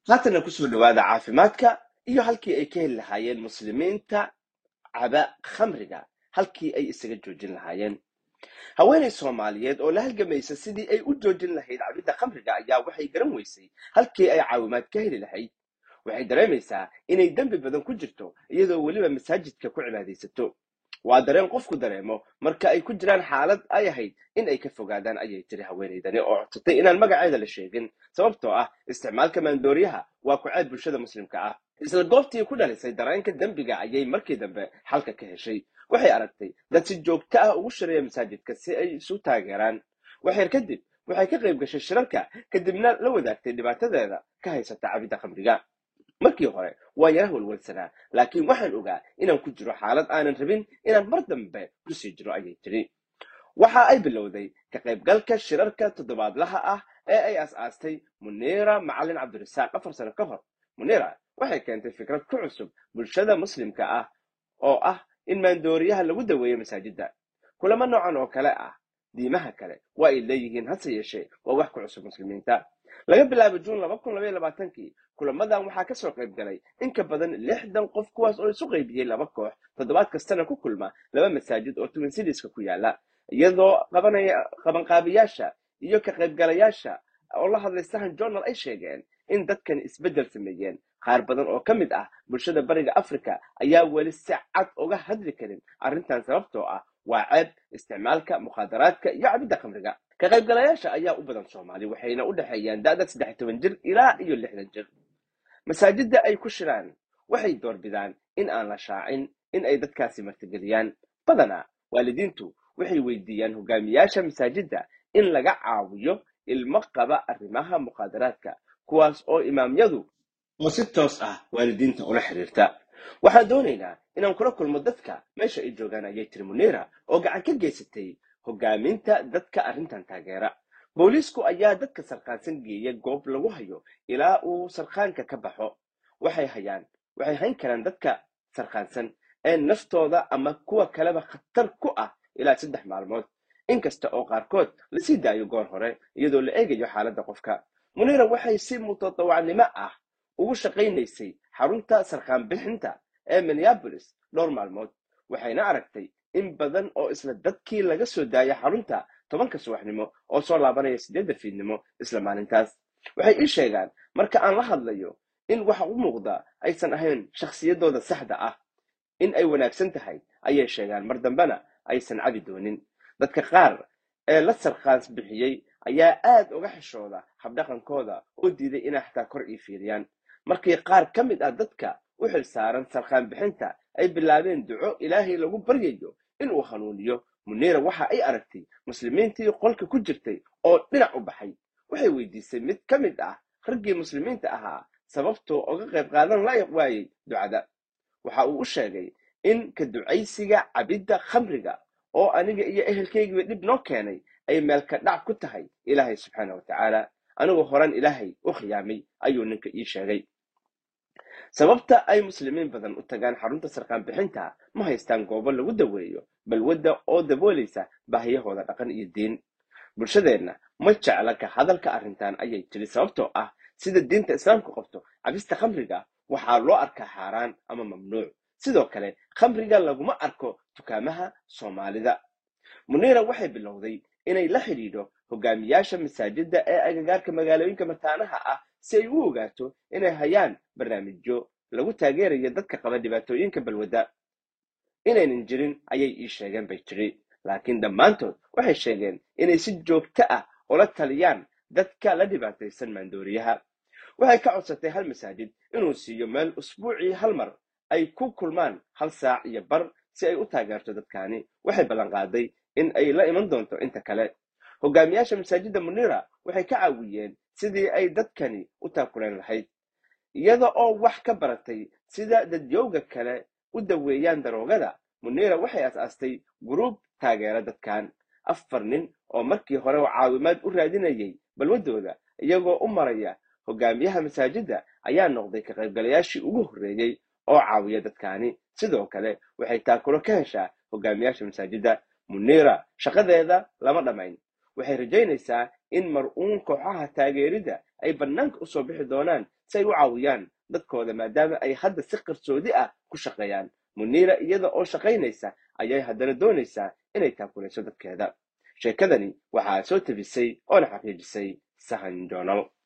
haatana kusoo dhawaada caafimaadka iyo halkii ay ka heli lahaayeen muslimiinta caba khamriga halkii ay isaga joojin lahaayeen haweenay soomaaliyeed oo la halgamaysa sidii ay u joojin lahayd cabidda khamriga ayaa waxay garan weysay halkii ay caawimaad ka heli lahayd waxay dareemaysaa inay dembi badan ku jirto iyadoo weliba masaajidka ku cibaadaysato waa dareen qofku dareemo marka ay ku jiraan xaalad ay ahayd in ay ka fogaadaan ayay tiri haweenaydani oo codsatay inaan magaceeda la sheegin sababtoo ah isticmaalka maandooriyaha waa ku-ceeb bulshada muslimka ah isla goobtii ku dhalisay dareenka dembiga ayay markii dambe xalka ka heshay waxay aragtay dad si joogto ah ugu shareeya masaajidka si ay isu taageeraan waxyar kadib waxay ka qayb gashay shirarka kadibna la wadaagtay dhibaatadeeda ka haysata cabidda khamriga markii hore waa yara walwalsanaa laakiin waxaan ogaa inaan ku jiro xaalad aanan rabin inaan mar dambe kusii jiro ayay tiri waxa ay bilowday ka qaybgalka shirarka toddobaadlaha ah ee ay as-aastay muniira macalin cabdirasaaq afar sano ka hor muniira waxay keentay fikrad ku cusub bulshada muslimka ah oo ah in maandooriyaha lagu daweeyo masaajidda kulamo noocan oo kale ah diimaha kale waa ay leeyihiin hase yeeshee waa wax ku cusub muslimiinta laga bilaabo juun laba kun labaiyo labaatankii kulamadan waxaa ka soo qayb galay in ka badan lixdan qof kuwaas oo isu qaybiyey laba koox toddobaad kastana ku kulma laba masaajid oo twin citieska ku yaala iyadoo qabanaya qabanqaabiyaasha iyo ka qaybgalayaasha oo la hadlay sahan journal ay sheegeen in dadkan isbeddel sameeyeen qaar badan oo ka mid ah bulshada bariga africa ayaa weli si cad uga hadli karin arrintan sababtoo ah waa ceeb isticmaalka mukhaadaraadka iyo cabidda khamriga ka qaybgalayaasha ayaa u badan soomaali waxayna u dhexeeyaan da'da saddex toban jir ilaa iyo lixdan jir masaajidda ay ku shiraan waxay doorbidaan in aan la shaacin in ay dadkaasi martigeliyaan badanaa waalidiintu waxay weydiiyaan hogaamiyaasha masaajidda in laga caawiyo ilmo qaba arrimaha mukhaadaraadka kuwaas oo imaamyadu oo si toos ah waalidiinta ula xiriirta waxaan doonaynaa inaan kula kulmo dadka meesha ay joogaan ayay tiri muniira oo gacan ka geysatay hogaaminta dadka arrintan taageera booliisku ayaa dadka sarkaansan geeya goob lagu hayo ilaa uu sarkaanka ka baxo waxay hayaan waxay hayn karaan dadka sarkaansan ee naftooda ama kuwa kaleba khatar ku ah ilaa saddex maalmood inkasta oo qaarkood lasii daayo goor hore iyadoo la eegayo xaaladda qofka muniira waxay si mutadawacnimo ah ugu shaqaynaysay xarunta sarkaan bixinta ee minneabolis dhowr maalmood waxayna aragtay in badan oo isla dadkii laga soo daaya xarunta tobanka subaxnimo oo soo laabanaya siddeedda fiidnimo isla maalintaas waxay ii sheegaan marka aan la hadlayo in waxa u muuqda aysan ahayn shakhsiyaddooda saxda ah in ay wanaagsan tahay ayay sheegaan mar dambena aysan cabi doonin dadka qaar ee la sarkaans bixiyey ayaa aad uga xishooda habdhaqankooda oo diiday inay xataa kor ii fiiriyaan markii qaar ka mid ah dadka u xil saaran sarkaan bixinta ay bilaabeen duco ilaahay lagu baryayo inuu hanuuniyo muniira waxa ay aragtay muslimiintii qolka ku jirtay oo dhinac u baxay waxay weydiisay mid ka mid ah raggii muslimiinta ahaa sababtoo uga qayb qaadan la waayey ducada waxa uu u sheegay in ka ducaysiga cabidda khamriga oo aniga iyo ehelkaygiiba dhib noo keenay ay meelka dhac ku tahay ilaahay subxaana wa tacaala anigoo horan ilaahay u khiyaamay ayuu ninka ii sheegay sababta ay muslimiin badan u tagaan xarunta sarkaan bixinta ma haystaan goobo lagu daweeyo balwadda oo daboolaysa baahiyahooda dhaqan iyo diin bulshadeenna ma jecla ka hadalka arrintan ayay tiri sababtoo ah sida diinta islaamka qabto cabista khamriga waxaa loo arkaa xaaraan ama mamnuuc sidoo kale khamriga laguma arko dukaamaha soomaalida muniira waxay bilowday inay la xidhiidho hogaamiyaasha masaajidda ee agagaarka magaalooyinka mataanaha ah si ay u ogaato inay hayaan barnaamijyo lagu taageerayo dadka qaba dhibaatooyinka balwadda inaynan jirin ayay ii sheegeen bay tiri laakiin dhammaantood waxay sheegeen inay si joogto ah ula taliyaan dadka la dhibaataysan maandooriyaha waxay ka codsatay hal masaajid inuu siiyo meel usbuucii hal mar ay ku kulmaan hal saac iyo bar si ay u taageerto dadkaani waxay ballanqaaday in ay la iman doonto inta kale hogaamiyaasha masaajidda muniira waxay ka caawiyeen sidii ay dadkani u taakuleen lahayd iyada oo wax ka baratay sida dadyowga kale u daweeyaan daroogada muniira waxay as-aastay guruub taageera dadkan afar nin oo markii hore oo caawimaad u raadinayay balwaddooda iyagoo u maraya hogaamiyaha masaajidda ayaa noqday ka qaybgalayaashii ugu horreeyey oo caawiya dadkaani sidoo kale waxay taakulo ka heshaa hogaamiyaasha masaajidda muniira shaqadeeda lama dhammayn waxay rajaynaysaa in mar-uun kooxaha taageeridda ay bannaanka usoo bixi doonaan si ay u caawiyaan dadkooda maadaama ay hadda si qarsoodi ah ku shaqeeyaan muniira iyada oo shaqaynaysa ayay haddana doonaysaa inay taakulayso dadkeeda sheekadani waxaa soo tebisay oona xaqiijisay sahan joonal